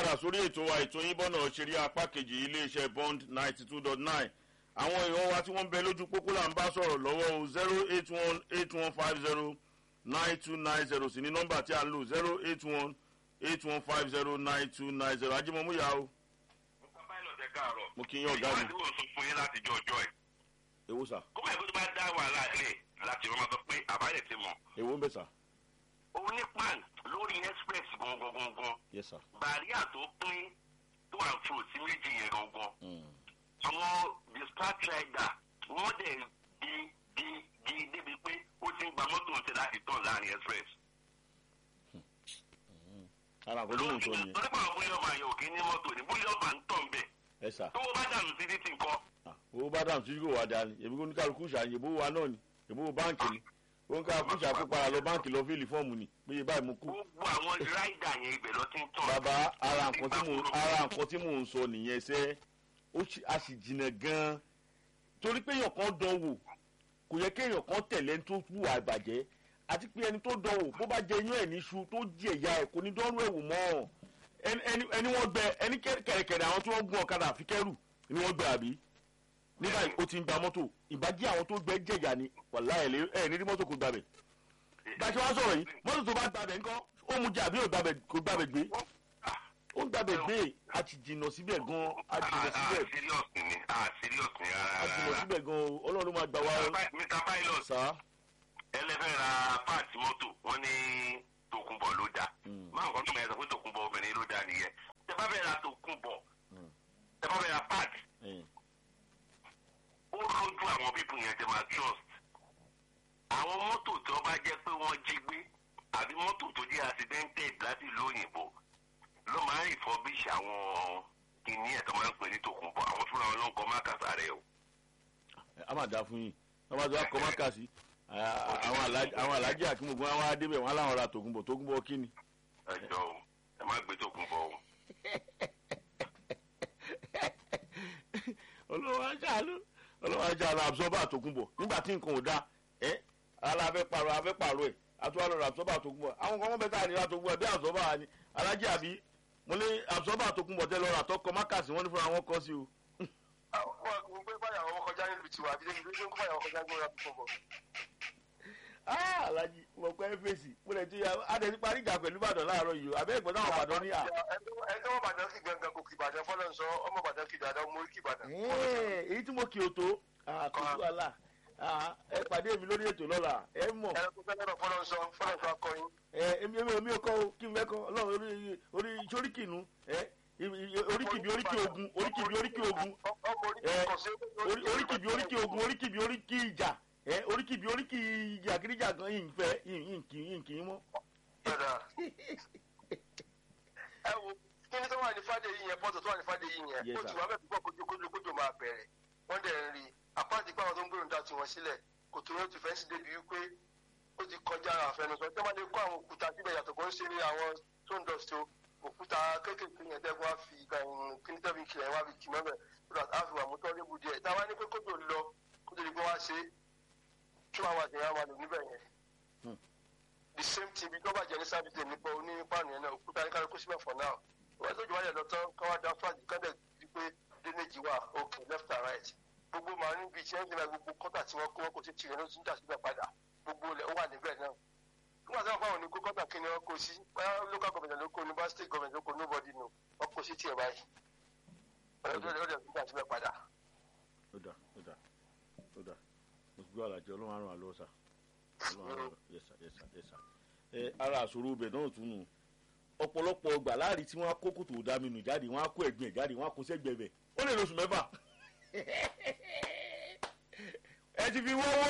padà sórí ètò wa ètò yín bọ́nà ṣeré apá kejì iléeṣẹ́ bond ninety two dot nine àwọn èèyàn wa tí wọ́n ń bẹ lójú pópó là ń bá sọ̀rọ̀ lọ́wọ́ o zero eight one eight one five zero nine two nine zero sí ní nọ́mbà tí a ń lò zero eight one eight one five zero nine two nine zero ajímọ̀mú yà o Mr. Pilot ẹ káàárọ̀. mo kí yín ọ̀gá mi ìwádìí wò sọ fún yín láti jọ ọjọ́ ẹ̀. èwo sà kó báyìí kó tó bá dá wàhálà lẹ̀ láti wọ́n máa sọ pé àbáyẹ̀ ti mọ̀. èwo ń bẹ sà òun ní pan lórí express gangan gangan yes sà. bàríà tó pín tó wà fún òsì méjì yẹn gangan. Mm. àwọn dispatch rider wọ́n dẹ̀ di di di débi pé ó ti ń gba mọ́tò ń tẹ̀ láti tàn láàrin express. ara àkọ́kọ́ mò ń sọ nìyẹn torí pé àwọn bóyá ọmọ àyẹ̀wò kì í ní mọ́tò ní bóyá ọmọ ń tàn bẹ̀. ẹ sà tó bá dànù sí títì nǹkan. Ah, owó bá dàm síjú kò wá dání èmi kò ní kálukú ṣàyè bó wa náà ni èbó báǹkì ni ó ń kálukú ṣàkópa lọ báǹkì lọ fíìlì fọ́ọ̀mù ni péye báyìí mo kú. gbogbo àwọn rider yẹn ibẹ̀ lọ ti ń tàn. bàbá ara nǹkan tí mò ń ara nǹkan tí mò ń sọ nìyẹn sẹ́ ó sì- a sì jìnnà gan-an torí pé èèyàn kan dán wò kò yẹ kéèyàn kan tẹ̀lé ẹni tó wùwà ìbàjẹ́ àti pé ẹni tó dán wò bó bá jẹ iyán ẹ̀ níṣu tó jí ẹ̀yà ẹ̀ kò ní dánrú ẹ̀wù mọ́ ẹni ẹni- ẹni wọ́n gbẹ ẹni kẹ̀rẹ̀kẹ̀rẹ̀ àwọn tí wọ́n gun ọ̀kadà àfi kẹ́rù ni wọ́n gbẹ àbí ní báyìí ó ti ń gba mọ́tò ìbàjẹ́ àwọn tó gbẹ jẹ̀yà ni wàlá ẹ̀ lé- ẹ̀ ní rí mọ́tò kò gbàbẹ̀ bá a ṣe wá sọ̀rọ̀ yìí mọ́tò tó bá gbàbẹ̀ ńkọ́ ó mu jẹ àbí ò gbàbẹ̀ kò gbàbẹ̀ gbé ó ń gbàbẹ̀ gbé a ti jìnnà síbẹ̀ gan a jìnnà ah síbẹ̀ serious ni ah serious ni a rárá jìnnà rárá. síbẹ̀ gan o ọlọ́run máa gbà wá o Mr. Pilot sá ẹlẹ́fẹ́ ra páàtì mọ́tò wọ́n ní tòkunbọ̀ ló dáa Mm. máa nǹkan tó máa yẹ sọ pé tòkunbọ̀ obìnrin ló dáa nìyẹn tẹ bá fẹ́ ra tòkunbọ̀ Mm. tẹ bá fẹ́ ra páàtì ẹ̀yìn. ó lójú àwọn pípù yẹn tẹ máa trust àwọn mọ́tò tí wọ́n bá jẹ́ pé wọ́n jí gbé àbí mọ́tò tó jẹ́ accidented láti ìlú òyìnbó ló máa ń refurbish àwọn kìíní ẹ̀ tó máa ń pè ní tòkunbọ̀ àwọn fúnra wọn ló ń kọ́ mákàtà rẹ̀ o. a máa dá fún yín wọ́n bá tó wá kọ́ máka sí àwọn alájí- àwọn alájí àkíngbogbo wọn wá débẹ̀ wọn aláwọn ra tògùnbọ̀ tògùnbọ̀ kí ni. ẹ jọ o ẹ má gbé tòkunbọ̀ o. olówó ajáàlú olówó ajáàlú absorber tògùnbọ̀ nígbà tí nǹkan ò da ẹ ala fẹ́ pààrọ̀ afẹ́ pààrọ̀ ẹ̀ àtúwà lọ́rọ̀ absorber tògùnbọ̀ àwọn kan wọ́n bẹ táà nílá tògùnbọ̀ bí absorber ni alájí àbí mo ní absorber tògùnbọ̀ tẹ lọ́rọ̀ àtọkọ máka sí wọ́n ní fúnra wọn kọ́ sí o. àwọn gbé báyàwó kọjá nílùú tiwa àbí débi débi kó báyàwó kọjá gbóra tó bọ̀. Ah, alájí mo pẹ́ fèsì mo lè ti adé ti parí ìjà pẹ̀lú ìbàdàn láàárọ̀ yìí o àbẹ́ ìgbọ́n táwọn ìbàdàn ní à. ẹni wọn bàdàn kí gangan kò kì ìbàdàn fọlọ́n sọ ọmọ bàdàn kì ìbàdàn mo kì ìbàdàn. Ẹ́ẹ̀, èyí tí mo kì í tó àkókò àlà ẹ pàdé mi lórí ètò lọ́la ẹ mọ̀ ẹni tó fẹ́ lọ́dọ̀ fọlọ́n sọ fọlọ́n sọ akọyin. ẹ èmi èmi èmi ò kọ́ o kí n fẹ́ kọ́ ọlọ́run orí orí sóríkìnú ẹ oríkìbí oríkì ogun oríkìbí oríkì ogun ọmọ orí ẹ kò sí. orí- oríkìbí oríkì ogun oríkìbí oríkì ìjà ẹ oríkìbí oríkì jàgídíjà gan yìí ń fẹ́ yìí ń kì yìí ń kì í mọ́. Dada. ẹ wo kí ni tó wà ní fàdé yìí yẹn pọ́tò tó wà ní fàdé yìí yẹn Yes, ó sir. ti wà bẹ́ẹ̀ púpọ̀ kójú kójú kójú máa bẹ̀rẹ̀ wọ́n dẹ̀ ń rí i apáàtì pé àwọn tó ń gbèrò ń da tiwọn sílẹ̀ kò tó yóò ti fẹ́ sí débi wípé ó ti kọjá àfẹnusọ tí wọ́n bá lè kó àwọn òkúta síbẹ̀ yàtọ̀ bó ń ṣe ní àwọn tó ń dọ̀tí o òkúta kéékèèké yẹn dẹ́gun á fi kíní tẹ́bi kìlẹ̀ wá fi kì mọ́bẹ̀ so that á fi wà mú tọ́lé bu díẹ̀ táwa ní pé kótó lọ kótó lè gbé wá ṣe two hours yẹn á wà lò níbẹ̀ yẹn the same thing bí tọ́ba jẹ́ ní sábìtì nípa oní páànù yẹn náà òkúta ní kárí kó síbẹ̀ for now wọ́n tó jù wáyé lọ tán káwá dá flag kọ́dẹ̀ di pé drainage wà okay left and right gbogbo marine beach ẹ̀ ń gbìyànjú gbogbo kọ́tà tí wọ́n kó wọn kò sí tirẹ̀ ló ti ń dà síbẹ̀ padà gbogbo ilẹ̀ ó wà níbẹ̀ náà nígbà tí wọ́n fáwọn ní kó kọ́tà kí ni wọ́n kó sí báyà local government ló kó ní bá state government ló kó nobody know wọ́n kó sí tiẹ̀ báyìí ọ̀rẹ́ tó lè ó dẹ̀ tún dà síbẹ̀ padà. ó dà ó dà ó dà mo ti gbọ́ àlàjẹ ọlọ́run àrùn àlọ́ sà ọlọ́run àrùn àlọ́ yẹsà yẹsà yẹsà ẹ ara àṣòro ibẹ̀ náà tún nù ọ̀pọ̀lọpọ̀ ọgbà láàrin tí wọ́n á kó kòtò dáminù jáde wọ́n á kó ẹ̀gbìn ẹ̀ jáde wọ́n á kó sẹ́gbẹ̀ẹ́ bẹ̀ ó lè lóṣù mẹ́fà ẹ ti fi wọ́wọ́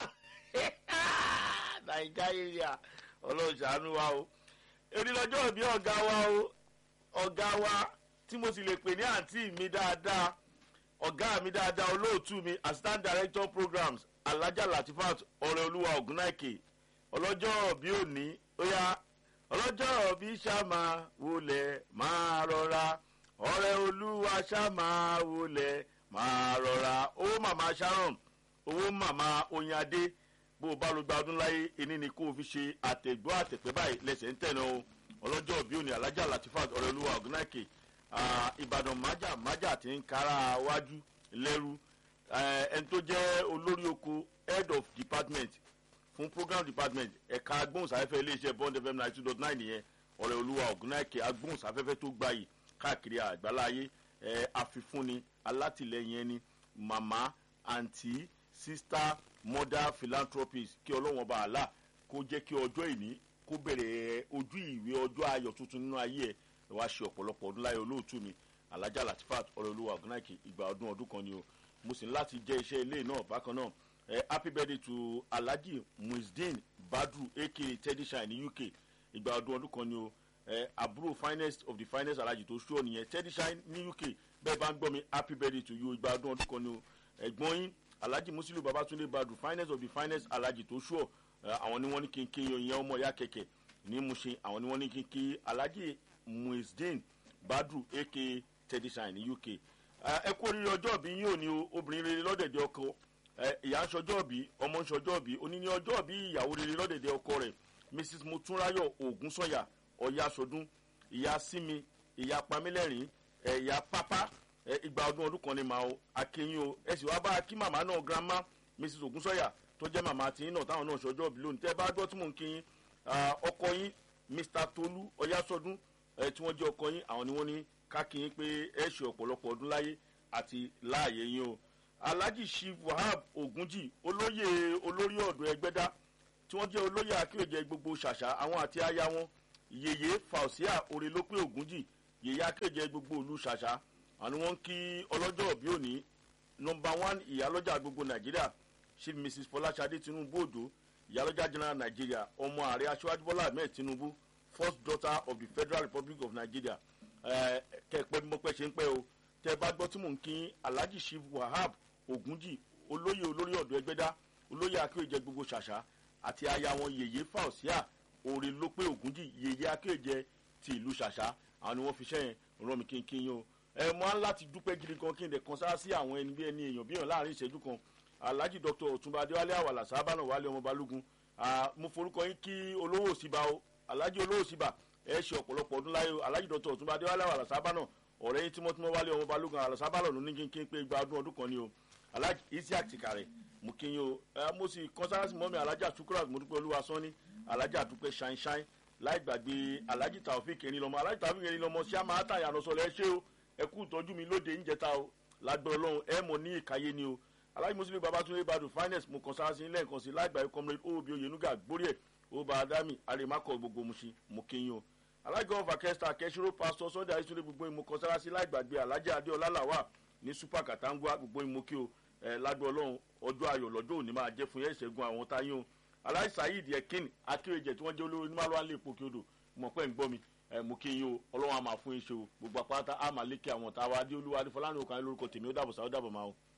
nàìjíríà ọlọ́run ṣàánú wa o èdè lọ́jọ́ ìbí ọ̀gá wa o ọ̀gá wa tí mo sì lè pè ní àǹtí mi dáadáa ọ̀gá mi dáadáa olóòtú mi assistant director programs alhaja latifat ọ̀rẹ́ olúwa ògúnnáìkè ọlọ́jọ́ bí òní ó yá ọlọ́jọ́ bí sàmà wọlé máa rọra ọ̀rẹ́ olúwa sàmà wọlé máa rọra owó màmá sharon owó màmá oyinadé bó o bá lọ gba ọdún láyé ẹni ni kó o fi ṣe àtẹ̀gbọ́ àtẹ̀pẹ́ báyìí lẹ́sẹ̀ ń tẹ̀nà o ọlọ́jọ́ òbí òní alájà latifat ọ̀rẹ́lúwa ọ̀gùnáìkè ìbàdàn májà májà tí ń kára wájú lẹ́rú ẹni tó jẹ́ olórí oko head of department fún program department ẹ̀ka agbóhùnsáfẹ́fẹ́ iléeṣẹ́ bond fm ninety two dot nine nìyẹn ọ̀rẹ́ olúwa ọ̀gùnáìkè agbóhùnsáfẹ́fẹ́ tó gbayì káàkiri àgbáláyé àfifúnni alátìlẹyìn ẹni màmá àǹtí sista mother philanthropist kí ọlọ́wọ́n bá a là kó jẹ́ kí ọjọ́ ìní kó bẹ̀rẹ̀ ojú ìwé ọjọ́ ayọ̀ tuntun nínú ayé ẹ̀ wá ṣe ọ̀pọ̀lọpọ̀ ọdún láyé olóòtú mi alájà latifat ọ̀rẹ́ olúwa ọ̀gùnáìkè ìgbà ọdún ọdún kan ni o mo sì ní láti jẹ́ iṣẹ́ ilé náà bákan náà eh, happy birthday to alhaji muizdin badru aka teddy shine ní uk ìgbà ọdún ọdún kan ni o eh, àbúrò finest of the finest alhaji tó ṣó nìyẹn teddy shine ní uk bẹ́ẹ̀ bá ń gbọ́ mi happy birthday to you ìgbà ọdún ọdún kan ni o ẹ̀gbọ́n yín alhaji musiliu babatunde badru finest of the finest alhaji tó ṣó àwọn ni wọ́n ní kí n kí yan ọmọ ìyá kẹ̀kẹ́ ní mushin àwọn ni wọ́n ní kí n kí alhaji muizdin badru aka teddy shine ní uk ẹ kú oríire ọjọ́ ìbí yín ò ní o obìnrin rere lọ́dẹ̀dẹ̀ ọkọ ìyá ń ṣọjọ́ ìbí ọmọ ń ṣọjọ́ ìbí oní ní ọjọ́ ìbí ìyàwó rere lọ́dẹ̀dẹ̀ ọkọ rẹ̀ mrs motunrayo ogunsanya ọ̀yàsọdún ìyá simi ìyá pamílẹ̀rín ìyá pápá ìgbà ọdún ọdún kan ní màá akéyìn o ẹ sì wá bá kí màmá náà grandma mrs ogunsanya tó jẹ́ màmá tiyín náà táwọn náà ṣọjọ́ ìbí lónìí tẹ́ bá gbọ́ tí mò ń kí yín ọkọ yín mr tolu ọ̀yàsọdún tí wọ́n jẹ́ ọkọ yín àwọn ni wọ́n ní kákìyín pé ẹ ṣe ọ̀pọ̀lọpọ̀ ọdún láyé àti láàyè yín o alhaji shiv wahab ogunji olóyè olórí ọ̀dọ́ ẹgbẹ́dá tí wọ́n jẹ́ olóyè akéwèjẹ gbogbo ṣàṣà àwọn àti aya wọn yèyé fausia orelópé ogunji yèyé akéwèjẹ gbogbo ìlú ṣàṣà àwọn wọn kí ọlọ́jọ́ òbí òní nọmba one ìyálọ́jà gbogbo nàìjíríà chief mrs fọláṣadé tinubu òjò ìyálọ́jà general nàìjíríà ọmọ ààrẹ aṣíwájú bọ́lá ahmed tinubu first daughter of the federal republic of nigeria kẹpẹ bí mo pẹ ṣe ń pẹ o tẹ bá gbọ́ tí mò ń kí alhaji shiv wahab ogunji olóyè olórí ọ̀dọ́ ẹgbẹ́dá olóyè akéwèjẹ gbogbo ṣàṣà àti aya wọn yèyé fausia òrè lópé ogunji yèyé akéwèjẹ ti ìlú ṣàṣà àwọn ni wọ́n fi ṣẹ́yìn rán mi kínkín yín o ẹ mọ́ á láti dúpẹ́ gidi kan kí n dẹ̀ kan sára sí àwọn ẹni bí ẹni èèyàn bí èèyàn láàrin ìṣẹ́jú kan alhaji dr ọ̀túnba adéwálé àwàlà sábànà wálé ọmọ balógun mo forúkọ yín kí olówó òsínbà o alhaji olówó òsínbà ẹ ṣe ọ̀pọ̀lọpọ̀ ọdún láyé alhaji dr ọ̀túnba adéwálé àwàlà sábànà ọ̀rẹ́ yín tímọ́tímọ́ wálé ọmọ balógun àwàlà sábànà ló ní kínkín pé gba ọdún ọdún kan ni o alhaji isiaq tìkàrẹ̀ mo kí yín o ẹ mo sì kọ́nsárásì mọ́mi alhaji àtúkúrà mo dúpẹ́ olúwa sọ́ni alhaji àdúpẹ́ ṣáínṣáín láì gbàgbé alhaji taofik erinlọmọ alhaji taofik erinlọmọ ṣé a máa tàyà lọ́sọ̀lẹ̀ ṣé o ẹ kú ìtọ́jú mi lóde ìjẹta o lágbẹ́ ọlọ́run ẹ mọ̀ ní ìkàyé ni o alhaji muslim babatunde badu finance mo kọ́nsárásì lẹ́ẹ̀kan sí láì gbàgbé comrade obi oyenuga gbórí ẹ̀ oba adami arimakọ gbogbo musin mo kí yín o alága ọfà kẹsìtà kẹsìrò pásítọ sunday ayétúndé gbogbo ìmọ̀ kọ́nsárásì láì gbàgbé alhaji adéọlá làwà ní super katangua gbogbo ìmọ̀ kí o ẹ lágbẹ́ ọlọ́run ọjọ́ ayọ̀ lọ́jọ́ òní máa jẹ́ fún yẹn ìṣẹ́gun àwọn táyé o aláì saheed ekin akéwèjẹ tí wọ́n jẹ́ olórí onímọ̀lúwa lè pò kí odò mọ̀ pẹ́ ń gbọ́ mi ẹ mú kí yín o ọlọ́run á máa fún yín ṣe o gbogbo àpáta á máa lékè àwọn táwa adé olúwa adé fọlánì òkàn lórúkọ tèmi ó dàbọ̀ sáà ó dàbọ̀ máa o.